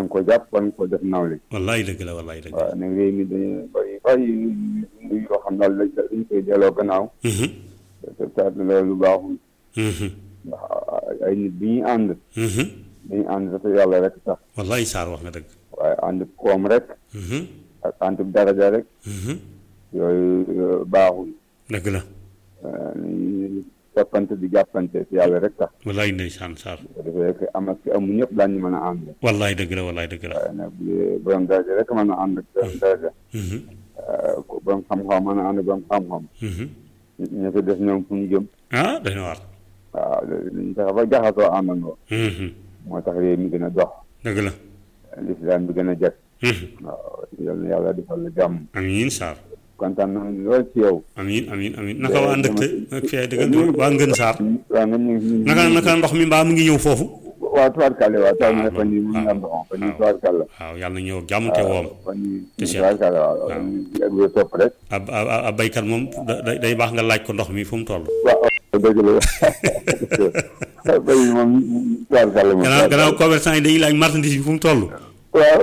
nga ko jàpp war nga ko def nawle wallaay dëgg la wallaay dëgg la waaw ne réew mi dañu bëri bëri yu yoo xam daal dañ dañ koy delloo gannaaw Mhm, te te loolu baaxul mhm, ndax ay nit bi ñu ànd mhm. dañu ànd dafa yàlla rek sax wallaay Sarr wax nga dëgg waaye ànd koom rek Mhm, ak ànd daraja rek mhm. yooyu baaxul dëgg la ñu jàppante di jàppante si yàlla rek sax wallaay ndeysaan Sarr bu defee que am ak amu ñëpp daañu mën a ànd wallaay dëgg la wallaay dëgg la waaye nag bu dee borom daraja rek mën a ànd ak borom daraja Mhm, ko borom xam-xam mën a ànd ak borom xam-xam mhm. ñu ko def ñoom fu ñu jëm ah dañu war waaw dañu fexe ba jaxasoo àndandoo Mhm, moo tax réew mi gën a dox dëgg la lislaam bi gën a jag Mhm. waaw yal na yàlla defal la jàmm amiin Sarr kontaan nañu lool ci yow amiin amiin amiin naka waa ndëkk ak fee dëgg waa ngën Sarr waaw nga ñu ngi naka naka ndox mi mbaa mu ngi ñëw foofu waaw tubaarkàlla waaw taw na waaw, fan yi mu ngi am ndox fan yi tubaarkàlla waaw yàlla na ñëw ak jàmm te woom fan yi Te seet. tubaarkàlla waaw waaw. ak wér topp rek ab ab ab baykat moom da- da- day baax nga laaj ko ndox mi fu mu toll. waaw dëgg la bay moom tubaarkàlla moom gannaaw gannaaw commerçant yi dañuy laaj marchandise bi fu mu toll. waaw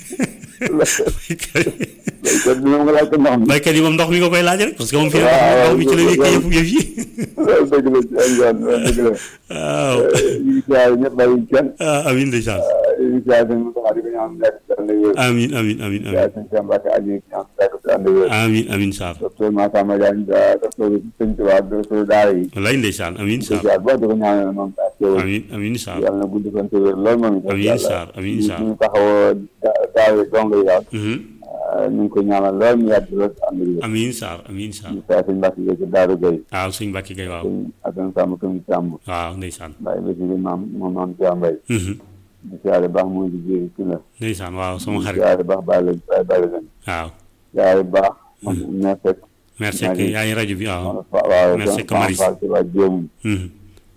baykat kon moom nga laaj ko ndox mi baykat yi moom ndox mi nga koy laaj rek parce que moom fii waaw, ndox mi ci la wékkee yëpp yëf yi. loolu dëgg la ci ay yoon loolu dëgg la waaw ñu ngi siyaare ñëpp bàyyiwuñ kenn ah amiin ndeysaan ñu ngi siyaare seen Moussa di ko ñaan nekk si ànd ak wér amiin amiin amiin siyaare amiin seen Cheikh Mbacke Aliou di ñaan nekk si ànd ak wér amiin amiin Sarr docteur Massamba Diagne docteur Sëñ Tuubaa docteur daara yi wallaay ndeysaan amiin di Sarr siyaare boo di ko ñaanal moom ak yow amiin amiin Sarr yàlla na gudd fan te wér lool moom itam Amiin Sarr, amiin Sarr. ñu taxawoo daawe dong yi daal Mhm. ñu ngi ko ñaanal lool mu yàgg lool si ànd ak wér amiin Sarr amiin Sarr di siyaare sëñ Mbacke Gueye ci Daaru Gueye waaw suñ Mbàkke Gay waaw sëñ Assane Samb Këm Samb waaw ndeysaan Baye Bassirou maam moom maam Cheikh Mbaye Mhm. di siyaare baax mooy di jéeri ci la ndeysaan waaw sama di xarit siyaare baax bàyyi leen bàyyi bàyyi leen waaw siyaare baax moom ne fekk merci Maa ngi- yaa ngi rajo bi waaw waaw Merci, soxna Kamaris. Fall ci waa Jéemul Mhm.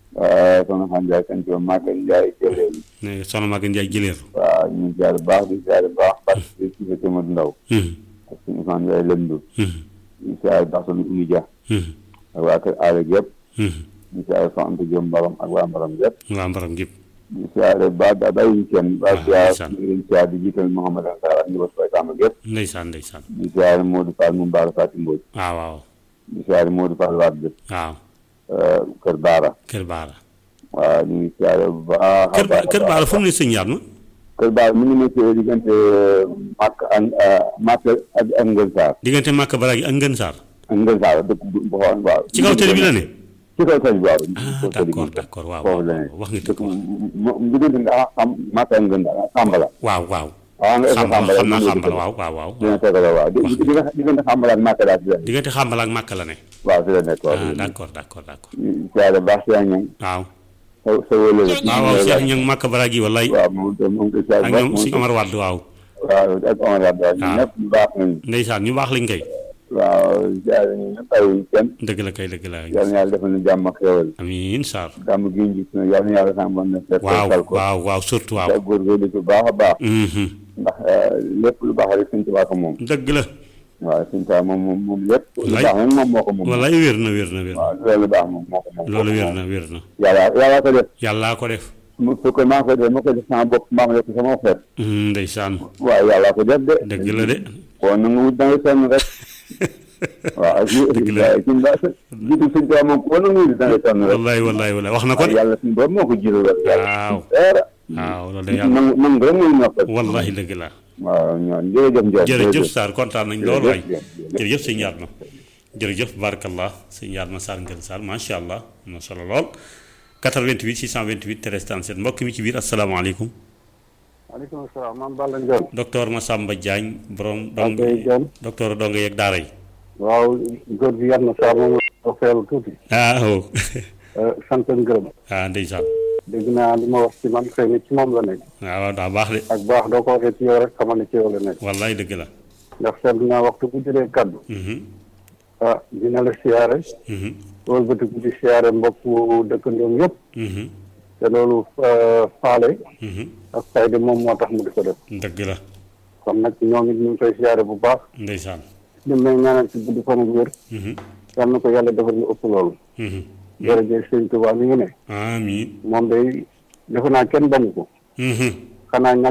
soxna Xan Njaay kan ci waa Màggal Njaay jëlee ne soxna Maguette Ndiaye jëleer waaw ñu ngi siyaare baax di siyaare baax parce que ci fa Tëmad Ndaw Mhm. ak suñu Ousmane Njaay lëndu Mhm. ñu siyaare baax soxna Umu Dia Mhm. ak waa kër Aale yëpp Mhm. ñu siyaare soxna Anta Jóob Mbaram ak waa Mbaram yëpp waa mbaram gépp ñu siyaare baax da bàyyiwuñ kenn baax Ah, siyaare ndeysaan. ñu leen siyaare di jiital Mouhamad Ansar ak ñu bas koy tàmm yëpp ndeysaan ndeysaan ñu siyaare Modou Fall mu Mbaara Fati Mbodj waaw waaw ñu siyaare Modou Fall waat bi waaw kër Baara kër baara waaw ñu ngi siyaare bu baax a kër baax a kër baax. baara fu mu ne sëñ Yatma kër Baara mi ngi nekk diggante Màkk ak Màkk ak ak Ngën Saar diggante Màkka Baraagi ak Ngën Saar ak Ngën Saar dëkk bu bu xool waaw. ci kaw télé bi la ne ci kaw télé bi waaw. ah kaw télé bi. d'accord d'accord waaw foofu waaw la ne wax nga dëkk dëgg wax mu mu diggante nga xam Màkk ak Ngën Saar Xambala. waaw waaw waaw nga xam Xambala xam naa xambal waaw waaw waaw dina tegaloo waaw di di diggante Xambala ak Màkk daal ci la ne. diggante xambal ak Màkka la ne waaw fi la nekk waaw. ah d'accord d'accord d'accord ñu siyaare baax si ñoom waaw sa sa wële la. waaw waaw Cheikh Ñang Màkka Baraagi wallaay waaw moom itam moom koy siyaare ak baax ñoom moom si Omar Wade waaw waaw ak Omar Wade waaw ñun Ah. ñëpp ñu baax nañu. ndeysaan ñu baax lañ koy waaw siyaare ñu ñëpp bàyyiwuñ kenn. dëgg la kay dëgg la yal na yàlla defal na jàmm ak xéwal amiin Sarr gàmm gi ñu gis na yal na yàlla sàmm na fekk waaw tal ko waaw waaw surtout waaw te góorgóorlu ci bu baax a baax Mhm. ndax lépp lu baax rek suñ tubaab ko moom dëgg la waaw suñ tubaab moom moom moom lépp lu Wallaay. baax moom moom moo ko moom wallaay wér na wér na wér na waaw loolu baax moom moo ko moom loolu wér na wér na yàlla yàlla ko def yàllaa ko def mu su ko maa ko def ma ko def sama bopp maa ko def sama xeet Mhm, ndeysaan waaw yàlla ko def de dëgg la de kon na nga wut da nga sonn rek waaw ji Dëgg la. waaye suñ ba jiitu suñ tubaab moom ko na nga wut da nga sonn rek wallaay wallaay wallaay wax na ko waaw de yàlla suñ boobu moo ko jiital rek yàlla waaw dara waaw loolu de yàlla nangu nangu rek mooy noppal wallahi dëgg la waaw ñoom jërëjëf Ndiaye jërëjëf Sarr kontaan nañ lool waay jërëjëf. jërëjëf sëñ Yatma jërëjëf barakallah sëñ Yatma Sarr Ngën Sarr macha allah am na solo lool 88 628 13 37 mbokk mi ci biir asalaamaaleykum maaleykum salaam maam Balla Ndione. docteur Massamba Diagne borom dong ok Dione. docteur dong yeeg daara yi waaw góor gi yar na saa moom la feelu tuuti. ah oh sant ak ngërëm. ah ndeysaan dégg naa li ma wax ci man xëy na ci moom la nekk. waaw waaw daa baax de ak baax doo ko waxee ci yow rek xamal ne ci yow la nekk. wallaay dëgg la ndax seetlu naa waxtu bu jëlee kaddu. Mhm, ah dina la siyaare. mhm, wëlbatiku di siyaare mbokku dëkkandoom yëpp. mhm, te loolu ah, faale mhm. ak fayda moom moo tax mu di ko def. dëgg la kon nag ñoom it ñu ngi koy siyaare bu baax. ndeysaan ñu may ñaanal ci gudd fan ak wér. Mhm, yal na ko yàlla defal lu ëpp loolu. mhm. jërëjëf sëñ Tuubaa mi ngi ne. amiin moom day defe naa kenn bañu ko. Mhm. xanaa